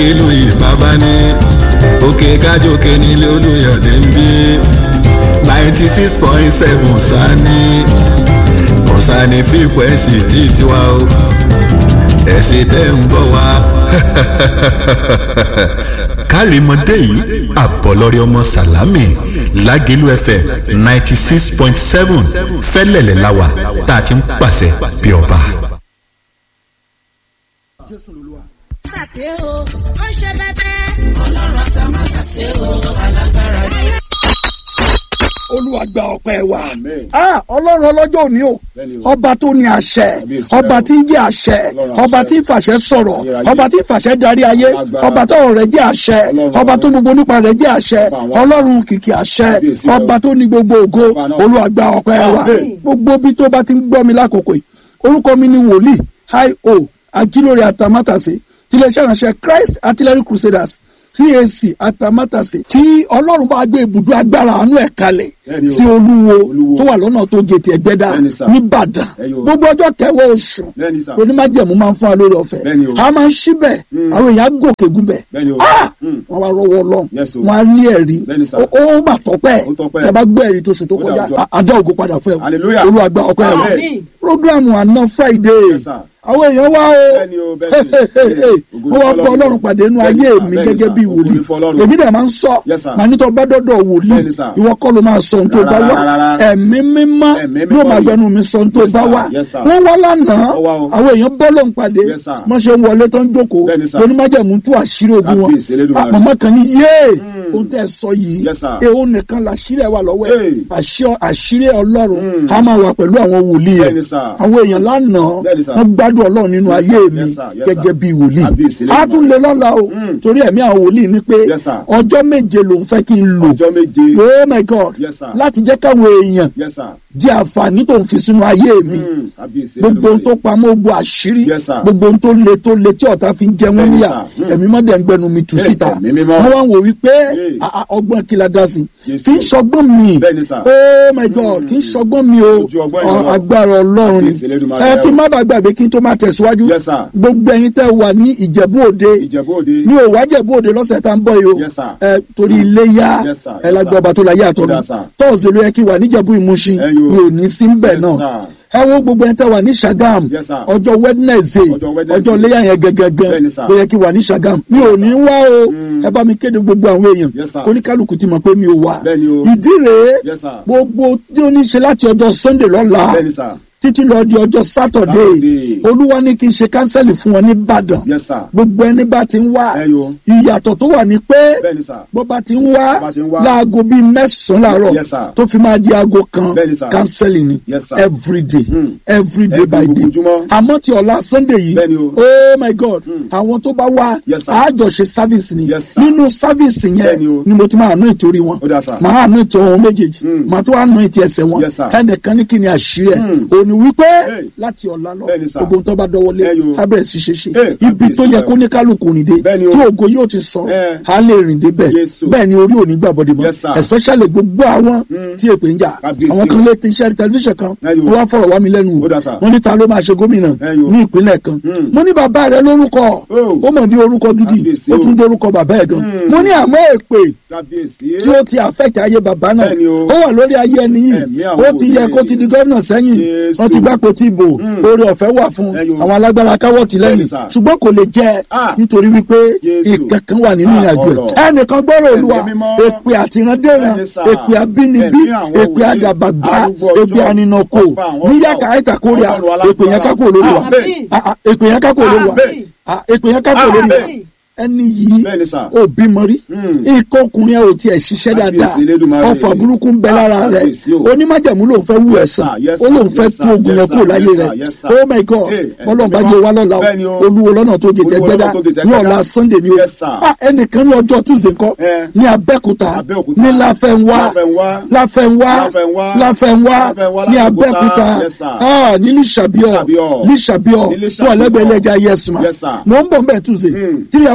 lágẹ̀lú ìbábá ní òkè kájòkè nílé olùyọ̀dé ń bí ninety six point seven sani kọ̀sánì fíkwẹ́sì tí tiwa o ẹ̀sìn tẹ́ ń gbọ́ wa. kárìmọ́dé yìí àbọ̀lọ́rí ọmọ sàlámì lágẹ̀lú fm ninety six point seven fẹ́lẹ̀lẹ̀ láwà tá a ti ń pàṣẹ bí ọba. Tàṣé o, ó ṣe bẹ́bẹ́. Ọlọ́run àtàmátàṣé o, alágbára ni. olúwa gba ọpẹ́ wa ah ọlọ́run ọlọ́jọ́ òní o ọba tó ní àṣẹ ọba tí ń jẹ́ àṣẹ ọba tí ń fàṣẹ sọ̀rọ̀ ọba tí ń fàṣẹ darí ayé ọba tó rẹ̀ jẹ́ àṣẹ ọba tó gbogbo nípa rẹ̀ jẹ́ àṣẹ ọlọ́run kìkì àṣẹ ọba tó ní gbogbo ògo olúwa gba ọpẹ́ wa gbogbo bí tó bá ti ń gbọ́ mi lákòókò yìí orúkọ mi ni wòlíì hi o ajílórí atamátàsé tiléeṣẹ́ ìránṣẹ́ christ artillery crusaders cac atamátàsé tí ọlọ́run bá gbé ibùdó agbára àánú ẹ̀ kalẹ̀ sí olúwo tó wà lọ́nà tó gètè ẹ̀gbẹ́dá nìbàdàn gbogbo ọjọ́ kẹwàá oṣù onímájẹ̀mú máa ń fún wa lórí ọ̀fẹ́ a máa ń síbẹ̀ àwọn èèyàn gòkè gúnbẹ̀ wọ́n wá rọwọ́ ọlọ́run wọ́n á ní ẹ̀rí ó bà tọ́pẹ́ ẹ bá gbọ́ ẹ̀rí tó sùn tó kọjá àdá ògo padà fẹ́ o olúwàgbà ọpẹ́ rẹ̀ programu àná friday àwọn èèyàn wá o wọ́n wá bọ́ ọlọ́run pàdé nínú ayé mi gẹ́gẹ́ bí wòlíì èmi dẹ̀ máa ń sọ màá ní tó bá dọ́dọ̀ wòlíì ìwọ kọ́ ló máa sọ ohun tó bá wà ẹ̀mí mímọ́ yóò máa gbẹnu mi sọ ohun tó bá wà wọ́n wá lánàá àwọn èèyàn bọ́ lọ́run pàdé wọ́n ṣe ń wọlé tó ń jókòó lóní májẹ̀mú tú àṣírí ogun wọn màmá kan ní yéè ohun tẹ́ ẹ sọ yìí èèwọ̀ nìkan làṣírí ẹ wà lọ́wọ́ ẹ̀ àṣírí ọlọ́run á máa wà pẹ̀lú àwọn wòlíì ẹ̀ àwọn èèyàn lánàá wọ́n gbádùn ọlọ́run nínú ayé mi gẹ́gẹ́ bí wòlíì á tún lè lọ́la o torí ẹ̀mí àwọn wòlíì ni pé ọjọ́ méje lòun fẹ́ kí n lò oh my god láti jẹ́ káwọn èèyàn jẹ́ àǹfààní tó ń fi sínú ayé mi gbogbo ohun tó pamọ́ ogun àṣírí gbogbo ohun tó le tó le tí ọ̀tá fi ń jẹ wọ́n níyà ẹ̀mí mọ́dẹ̀ ń gbẹnu mi tù síta wọ́n wá ń wò wípé ọgbọ́n kí la dá sí kì í ṣọgbọ́n mi oh my god kì í ṣọgbọ́n mi o agbára ọlọ́run ni ẹ kí n má bàa gbàgbé kí n tó máa tẹ̀síwájú gbogbo ẹ̀yin tẹ́ wà ní ìjẹ̀bú òde ní òwá jẹ̀bú òde lọ́sẹ̀ tá ń bọ̀ yìí o ẹ torí iléyà ẹ lágbó ọba tó la yé àtọ́nu tọ́ọ̀sì ló yẹ kí wà níjẹ̀bú ìmúṣin mi ò ní sí ń bẹ̀ náà ẹ wo gbogbo ẹni tẹ wà ní sagam ọjọ́ wednesday ọjọ́ léyà yẹn gẹ́gẹ́gẹ́ ló yẹ kí wà ní sagam mi ò ní wá o ẹ bá mi kéde gbogbo àwọn èèyàn oníkálukú ti mọ̀ pé mi ò wá ìdí rèé gbogbo tí ó ní ṣe láti ọjọ́ sunday lọ́la títí lọ di ọjọ́ sátọ̀dé olúwa ní kí n ṣe kánsẹ́lì fún wọn ní ìbàdàn gbogbo ẹni bá ti ń wá ìyàtọ̀ tó wà ní pé bó bá ti ń wá láago bíi mẹ́sàn-án láàárọ̀ tó fi máa di aago kan kánsẹ́lì ni everyday everyday by day àmọ́ ti ọ̀la sunday yìí oh my god àwọn tó bá wá àjọṣe service ni nínú service yẹn ni mo ti máa ná ìtorí wọn máa ná ìtọ́ wọn méjèèjì máa tó wá ná ìtì ẹsẹ̀ wọn ẹnìkan ní kí ni àṣírí ẹ̀ òní wípé láti ọ̀la lọ gbogbo tó bá dọwọ́lé abẹ́rẹ́ sí ṣe ṣe ibi tó yẹ kó ní kálukú rìn dé tí ògo yóò ti sọ á lè rìn dé bẹ́ẹ̀ bẹ́ẹ̀ ni orí òní gbàbọ̀dé mọ́ especially gbogbo àwọn tí èpè ń jà àwọn kan lè ti iṣẹ́ tẹlifíṣàn kan wọ́n wá fọ̀rọ̀ wá mi lẹ́nu wò wọ́n ní ta ló máa ṣe gómìnà ní ìpínlẹ̀ kan mo ní bàbá rẹ lórúkọ ó mọ̀ ní orúkọ gidi ó tún dé orúkọ bàbá ẹ̀ gan mo ní àmọ́ èpè tí ó ti affect ayé bàbá náà ó wà lórí ayé ẹni yìí ó ti yẹ kó ti di gómìnà sẹ́yìn wọ́n ti gbá kó tí bò oore ọ̀fẹ́ wà fún àwọn alágbára káwọ́ tì lẹ́yìn ṣùgbọ́n kò lè jẹ́ nítorí wípé ìkankan wà nínú ìrìnàjò ẹ̀ ẹnìkan gbọ́rọ̀ olúwa èpè àtìrandéran èpè àbínibí èpè àdàbàgbà èpè àninàkò níyàkà àìtàkórìà èpè yẹn kákò lórí wa èpè yẹn kákò lórí wa èpè yẹn kákò lórí wa ẹni yìí ò bímọ rí ikọ̀ ọkùnrin ẹ̀ ò tiẹ̀ ṣiṣẹ́ dáadáa ọfà burúkú ń bẹ lára rẹ̀ onímájàmú ló ń fẹ́ wú ẹ̀sán ó ló ń fẹ́ tú ogun yẹn kúrò láyé rẹ̀ oh my god bọ́lọ̀ bá jẹ́ wá lọ́la olúwo lọ́nà tó jẹjẹ gbẹ́dá ní ọ̀la sunday ni o ẹnìkan ní ọjọ́ tuesday kọ́ ní abẹ́kúta ní láfẹ́nwá láfẹ́nwá láfẹ́nwá ní abẹ́kúta ní lísàbíọ̀ lísàbíọ̀ tó ọ̀lẹ́gbẹ̀ẹ́ lẹ́jà yẹsùn mọ̀ ń bọ̀ ń bẹ̀ tuesday three hours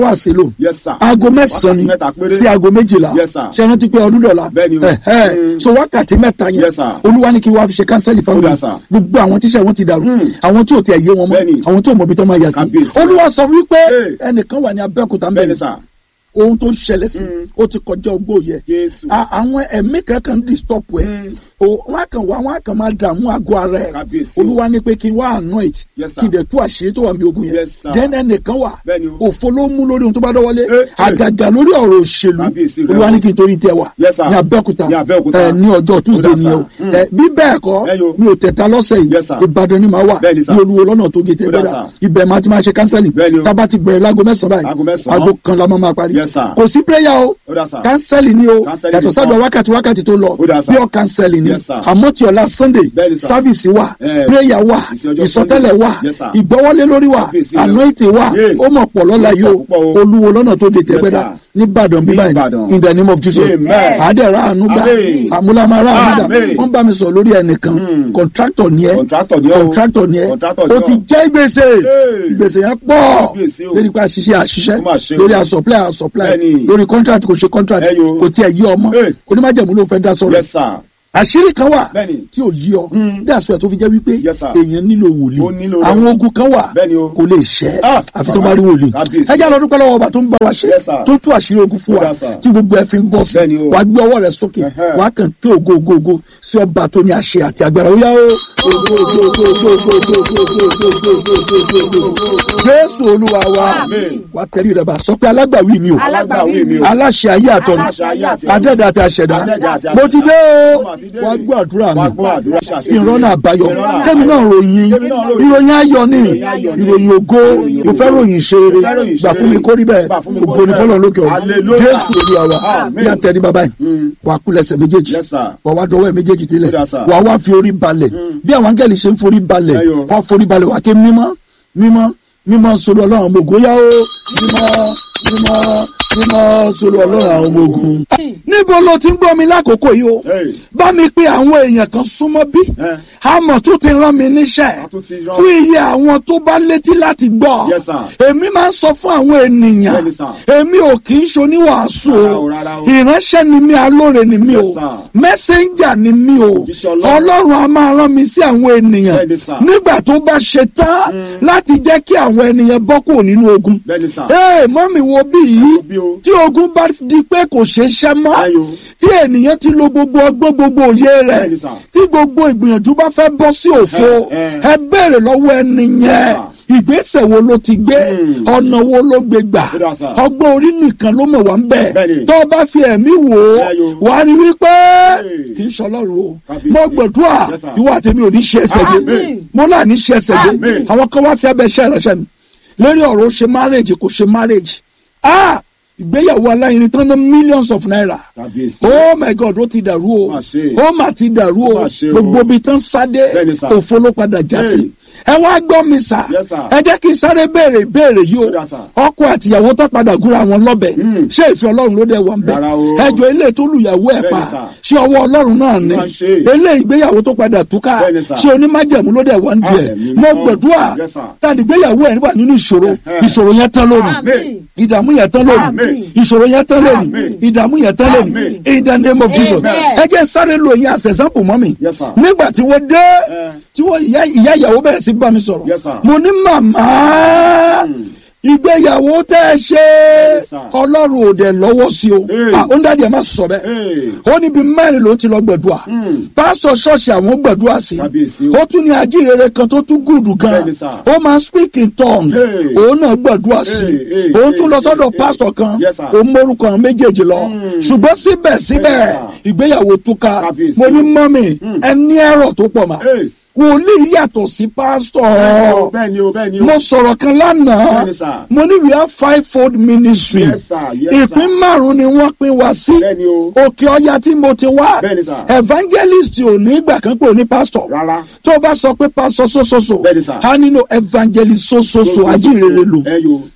hours lò Yes, sir. aago mẹ́sàn-án ni Wákàtí mẹ́ta péré. sí aago méjìlá Yes, sir. ṣe rántí pé ọdún dọ̀la Bẹ́ẹ̀ni o. Ẹ̀hẹ́. Mm. so wákàtí mẹ́ta yẹn Yes, sir. olúwa ní kí wàá fi ṣe kánsẹ́lì fáwọn Ó dà, yẹn sir. gbogbo àwọn tíṣẹ́ wọn ti dàrú Mm. àwọn tí ò tiẹ̀ yé wọn mọ́ Bẹ́ẹ̀ni. àwọn tí ò mọ ibi tó máa yà sí Kábíyèsí. olúwa sọ wípé Hey. ẹnìkan wà ní abẹ́òkúta ń bẹ́ẹ̀ni bẹ̀rẹ̀ sà ohun tó ń ṣẹlẹ̀ sí Mm. ó ti kọjá ogbó yẹ Jésù. A- àwọn ẹ̀mí kankan disturb ẹ̀ Mm. o wọn á kàn wá wọn á kàn máa dààmú àgọ́ ara ẹ̀ Kábíyèsí. olúwa ní pé kí n wá anoint Yes, sir. kí n dẹ̀ tú àṣírí tó wà ní ogun yẹn Yes, sir. then ẹnìkan wà Bẹ́ẹ̀ni o. òfo ló mú lórí ohun tó bá dọ́wọ́lé Eh, eh. àgàgà lórí ọ̀rọ̀ òṣèlú Kábíyèsí rẹ̀ olúwa o. ní kí n torí tẹ wà Yes, sir. ní abẹ́òkúta Ní Abẹ́òkúta. ẹ, ní ọjọ́ tuesday Ó dà, ni o sir. Mm. ẹ, bí bẹ́ẹ̀ kọ́ Ẹ yo. mi ò tẹ̀ta lọ́sẹ̀ yìí Yes, sir. ìbàdàn ni màá wà Bẹ́ẹ̀ni, sir. ní olúwo lọ́nà tó gé Ó dà, tẹ́gbẹ́dà sir. ibẹ̀ máa ti máa ṣe kánsẹ́lì Bẹ́ẹ̀ni o. tábà ti bẹ̀rẹ̀ láago mẹ́sàn-án Aago báyìí mẹ́sàn-án. aago kan la máa máa parí Yes, sir. kò sí prayer o Ó dà, sir. kánsẹ́lì ni o Kánsẹ́lì yàtọ̀ nìkan. sádọ̀ wákàtí wákàtí tó lọ Ó dà, sir. pure kánsẹ́lì ni Yes, sir. àmọ́ tí ọ̀la sunday Bẹ́ẹ̀ni, sir. sáfìsì wà Eh, prayer wà ìsìn ọjọ́ ìsọtẹ́lẹ̀ Sunday. wà Yes, sir. ìgbọ́wọ́lé lórí wà Kábíyèsí rẹ̀. anointing wà Yeah. ó mọ̀ pọ̀ lọ́la Yes, yìí o sir, púpọ̀ o. olúwo lọ́nà tó gé tẹ́gbẹ́dà sir. ní ìbàdàn bí Ní báyìí Ìbàdàn. in the name of jesus Amen. àdẹ̀rà àánú gbà Amen. àmúlámárà àánú gbà Amen. wọ́n bá mi sọ lórí ẹnìkan Mm. contractor ni ẹ Contractor ni ẹ o. contractor ni ẹ Contractor ni ó ọ. ti jẹ́ gbèsè Hey. gbèsè yẹn pọ̀ Kábíyèsí o. lórí pa àṣìṣe àṣìṣe Ó mà ṣe o. lórí àsọ̀plẹ̀ àsọ̀plẹ̀ Bẹ́ẹ̀ni. lórí contract kò ṣe contract Ẹ yo. kò tiẹ̀ yí ọmọ Hey. onímájẹ̀mú ló fẹ́ dá sọ̀rọ̀ Yes, sir. àṣírí kan wà Bẹ́ẹ̀ni. tí ò yí ọ Mm. that's why tó fi jẹ́ wípé Yes, sir. èèyàn nílò wòlíì Ó nílò rẹ̀. àwọn ogun kan wà Bẹ́ẹ̀ni o. kò lè ṣẹ́ Ah, àfi tó bàbá. bá rí wòlíì Kábíyèsí. ẹ jẹ́ àlọ́ dúpẹ́ lọ́wọ́ ọba tó ń bá wa ṣe Yes, sir. tó tú àṣírí ogun fún Ó wa dà, sir. tí gbogbo ẹ fi ń bọ́ sí Bẹ́ẹ̀ni o. wà á gbé ọwọ́ rẹ sókè Ẹhẹ́. wà á kàn kí ògo ògo ògo sí ọba tó ní àṣẹ àti agbára ó yá o ògo ògo ògo ògo ògo ògo ògo ògo ògo ògo ògo ògo ògo jésù olúwa wa Amen. wà á tẹ̀lé rẹ bá sọ pé alágbàwí mi o Alágbàwí mi o. aláṣẹ ayé àtọ̀run Aláṣẹ ayé àtọ̀run. adẹ́dà àti àṣẹ̀dá Adẹ́dà àti mo ti dé o Mo mà ti dé. wà á gbọ́ àdúrà Wá mi gbọ́ àdúrà ṣàṣeyọrí. kí n rọ́nà àbáyọ Ìrọ́nà kẹ́mi náà ròyìn Kẹ́mi náà ròyìn. ìròyìn ayọ̀ ni Ìròyìn ayọ̀ ni. ìròyìn ògo Ìròyìn mo fẹ́ ògo. ròyìn ṣe rere Mo fẹ́ ròyìn ṣe gbà fún mi rere. kórí bẹ́ẹ̀ Gbà fún mi ògo kórí ni bẹ́ẹ̀. fọlọ́ lókè ọ̀run Hallelujah. jésù olúwa wa Amen. bí a tẹ̀lé bàbá yìí Mm. wà á kú lẹ́sẹ̀ méjèèjì Yes, sir. wà á wá dọwọ́ ẹ̀ méjèèjì Ó tilẹ̀ dà, sir. wà á wá fi orí balẹ̀ bí àwọn áńgẹ́lì ṣe ń forí balẹ̀ Ẹyọ. wà á forí balẹ̀ wà á ké mímọ́ mímọ́ mímọ́ sọ̀rọ̀ ọlọ́run ọmọ ògo yá o mímọ́ mímọ́ mímọ́ sọ̀rọ̀ ọlọ́run àwọn ọmọ ogun. níbo ló ti ń gbọ́ mi lákòókò yìí o Hey. bá mi pé àwọn èèyàn kan súnmọ́ bí Eh. àmọ̀ tó ti rán mi níṣẹ́ A tún ti rán- fún iye àwọn tó bá létí láti gbọ́ Yes, sir. èmi máa ń sọ fún àwọn ènìyàn Bẹ́ẹ̀ni, sir. èmi ò kì í ṣoníwàásù Rárá o o, rárá o. ìránṣẹ́ ni mí alóore ni mí o Yes, sir. mẹ́sẹ̀njà ni mí o Òjíṣẹ́ Ọlọ́run. ọlọ́run a máa rán mi sí àwọn ènìyàn Bẹ́ẹ̀ni, sir. nígbà tó bá ṣe tán láti jẹ́ kí àwọn ènìyàn bọ́ kúrò nínú ogun Bẹ́ẹ̀ni, sir. ee mọ́mì wo bí yìí bí o. tí ogun bá di pé kò ṣeé ṣẹ́ mọ́ Ayò. tí ènìyàn ti lo gbogbo ọgbọ́n gbogbo òye rẹ̀ Bẹ́ẹ̀ni, sir. tí gbogbo ìgbìyànjú bá fẹ́ bọ́ sí òfo Eh, eh. ẹ béèrè lọ́wọ́ ẹni yẹn ìgbésẹ̀ wo ló ti gbé Hmm. ọ̀nà wo ló gbé gbà Ó dà, sir. ọgbọ́n orí nìkan ló mọ̀ wá ń bẹ̀ Bẹ́ẹ̀ni. tó o bá fi ẹ̀mí wò ó Ayò. wàá rí wípé Hey. kì í ṣọlọ́run o Kábíyèsí. mo gbàdúrà Yes, sir. ìwọ àtẹ̀mí ò ní ṣe ẹsẹ̀ dé Amen. mo náà ní ṣe ẹsẹ̀ dé Amen. àwọn kan wá sí abẹ́ iṣẹ́ ìránṣẹ́ mi lórí ọ̀rọ̀ ó ṣe marriage kò ṣe marriage ah ìgbéyàwó aláìní tán ná millions of naira Kábíyèsí. oh my god ó ti dàrú o Má ṣe. ó mà ti dàrú o Má ṣe o. gbogbo ibi tán sáde Bẹ́ẹ̀ni, sir. òfo ló padà já sí ẹ wá gbọ́ mi sà Yes, sir. ẹ jẹ́ kí n sáré béèrè ìbéèrè yìí o Ó dà, sir. ọkọ àtìyàwó tó padà gúnra wọn lọ́bẹ̀ Mm. ṣé ìfẹ́ ọlọ́run ló dé wọn bẹ̀ Rárá o. ẹjọ́ ilé tó lùyàwó ẹ̀ pa Bẹ́ẹ̀ni, sir. ṣé ọwọ́ ọlọ́run náà ni Má ṣe. ilé ìgbéyàwó tó padà túká Bẹ́ẹ̀ni, sir. ṣé onímájẹ̀mú ló dé wọn díẹ̀ Ah, ẹ̀mí mo mímọ́. gbàdúrà Yes, sir. tàbí ìgbéyàwó ẹ̀ wà nínú ìṣòro Ẹ̀hẹ́. ìṣòro yẹn tán lónìí Amen. ìdààmú yẹn tán lónìí Amen. ìṣòro yẹn tán lónìí Amen. ìdààmú yẹn tán lónìí Amen. in the name of Jesus Amen. ẹ jẹ́ sáré lo ìyẹn as example mọ́ mi Yes, sir. nígbà tí wọ́n dé Eh. tí wọ́n ìyá ìyá ìyàwó bẹ̀rẹ̀ sí bá mi sọ̀rọ̀ Yes, sir. mo ní màmá ìgbéyàwó tẹ́ ẹ ṣe Yes, sir. ọlọ́run ò dẹ̀ lọ́wọ́ sí o Hey. Ah, ó ń dájú ẹ̀ má sọ bẹ́ẹ̀ Hey. ó níbi mẹ́rin ló ti lọ gbẹ̀dúà Hmm. pásítọ̀ ṣọ́ọ̀ṣì àwọn gbẹ̀dúà sí Kábíyèsí o. ó tún ní ajírere kan tó tún gùdù gan Bẹ́ẹ̀ni, sir. ó máa speak in tongue Hey. òun náà gbẹ̀dúà sí Hey, hey, òun hey, tún lọ sọ́dọ̀ hey, pásítọ̀ kan Yes, sir. òun mórúkọ àwọn méjèèjì lọ Hmm. ṣùgbọ́n síbẹ̀síbẹ̀ Yes, sir. ìgbéyàwó túká Kábíyèsí mo ní o. mọ́mì Hmm. ẹ ní ẹ̀rọ tó pọ̀ mà Hey. wòlíì yàtọ̀ sí pásítọ̀ Bẹ́ẹ̀ni o, bẹ́ẹ̀ni o. mo sọ̀rọ̀ kan lánàá Bẹ́ẹ̀ni, sir. mo ní we have five fold ministry Yes, sir. Yes, sir. ìpín márùn ni wọ́n pín wá sí Bẹ́ẹ̀ni o. òkè ọya tí mo ti wá Bẹ́ẹ̀ni, sir. evangelist ò ní ìgbà kan pé ò ní pastor Rárá. tó o bá sọ pé pastor sososo Bẹ́ẹ̀ni, sir. a nínú evangelist sososo ajínrere lò Ẹ yo.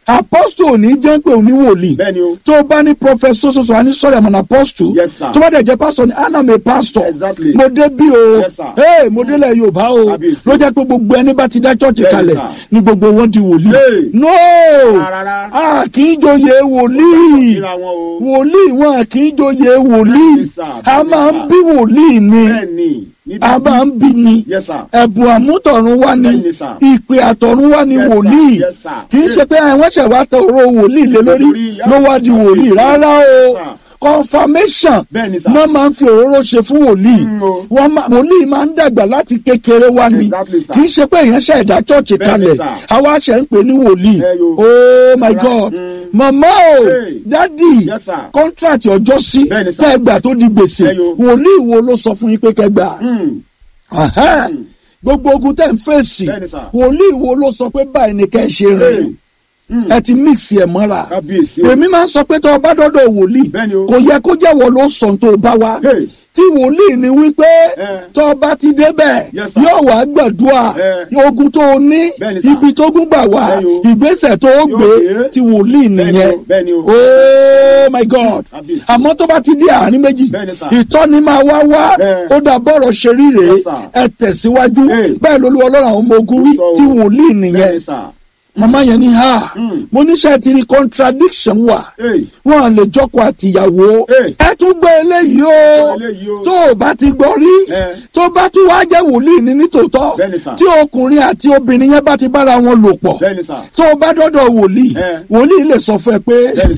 apostle ò ní jẹ́ pé òní wòlíì bẹ́ẹ̀ni o tó o bá ní professor soso a ní sọ̀rọ̀ àmọ́ apostle Yes, sir. tó bá dẹ̀ jẹ́ pastor ní anam a pastor Exactly. mo dé bí o Yes, sir. hey, mo délẹ̀ yorùbá o Kábíyèsí. ló jẹ́ pé gbogbo ẹni bá ti dá church Bẹ́ẹ̀ni, kalẹ̀ sir. ni gbogbo wọn di wòlíì Hey. no Rárá. a kì í joyè wòlíì síra wọn o wòlíì wọn kì í joyè wòlíì Bẹ́ẹ̀ni, sir. a Bẹ́ẹ̀ni, máa ń sir. bí wòlíì ni bẹ́ẹ̀ni níbi a máa ń bí ni Yes, sir. ẹ̀bùn àmútọ̀run wá ni Bẹ́ẹ̀ni, sir. ìpè àtọ̀run wá ni Yes, sir. wòlíì Yes, sir. kì í ṣe pé àwọn ṣẹ̀ wá tẹ òró wòlíì lé lórí Lórí, ló wá di wòlíì Yes, rárá o sir. confirmation Bẹ́ẹ̀ni, sir. náà máa ń fi òróró ṣe fún wòlíì Mm, o. wọ́n máa wòlíì máa ń dàgbà láti kékeré wá ni Exactly, sir. kì í ṣe pé èèyàn ṣe ẹ̀dá chọ́ọ̀chì Bẹ́ẹ̀ni, kalẹ̀ sir. àwa ṣe ń pè ní wòlíì Ẹ yo. oh my Right. god Mm. mama o Hey. dadi Yes, sir. contract ọjọ́ sí Bẹ́ẹ̀ni, sir. tẹ́gbà tó di gbèsè Ẹ yo. wòlíì wo ló sọ fún yín pé kẹgbà Mm. Ẹhẹ́n. Mm. gbogbo ogun tẹ́ ń fèsì Bẹ́ẹ̀ni, sir. wòlíì wo ló sọ pé báyìí ni kẹ́ ẹ ṣe rìn Hey. Mm. ẹ ti mix ẹ mọ́ra kábíyèsí o èmi máa ń sọ pé tó o bá dọ́dọ̀ wòlíì Bẹ́ẹ̀ni o. kò yẹ kó jẹ́wọ́ ló sọ tó o bá wá Hey. tí wòlíì ni wípé Eh. tó o bá ti débẹ̀ Yes, sir. yóò wá gbàdúrà Eh. ogun tó o ní Bẹ́ẹ̀ni, sir. ibi tó gún gbà wá Bẹ́ẹ̀ni o. ìgbésẹ̀ tó o Yóò gbé gbé. ti wòlíì Bẹ́ẹ̀ni nìyẹn o, bẹ́ẹ̀ni o. oh my god Kábíyèsí. àmọ́ tó bá ti di àárín méjì Bẹ́ẹ̀ni, sir. ìtọ́ni máa wá wá Eh. ó dà bọ́rọ̀ ṣe rí rèé Yes, sir. ẹ tẹ̀síwájú Hey. bẹ́ẹ̀ lolú ọlọ́run àwọn ọmọ ogun wí Sọ o. tí wòlíì nìyẹn bẹ́ẹ̀ni sà màmá yẹn ní ha Mm. mo níṣẹ́ ti rí contradiction wà Hey. wọn lè jọkọ àtìyàwó Hey. ẹ tún gbọ́ eléyìí o eléyìí o. tó o bá ti gbọ́ rí Eh. tó bá tún wá jẹ́ wòlíì ní nítòótọ́ Bẹ́ẹ̀ni sà. tí ọkùnrin àti obìnrin yẹn bá ti bára wọn lò pọ̀ bẹ́ẹ̀ni sà tó o bá dọ́dọ̀ wòlíì Eh. wòlíì lè sọ fún ẹ pé Bẹ́ẹ̀ni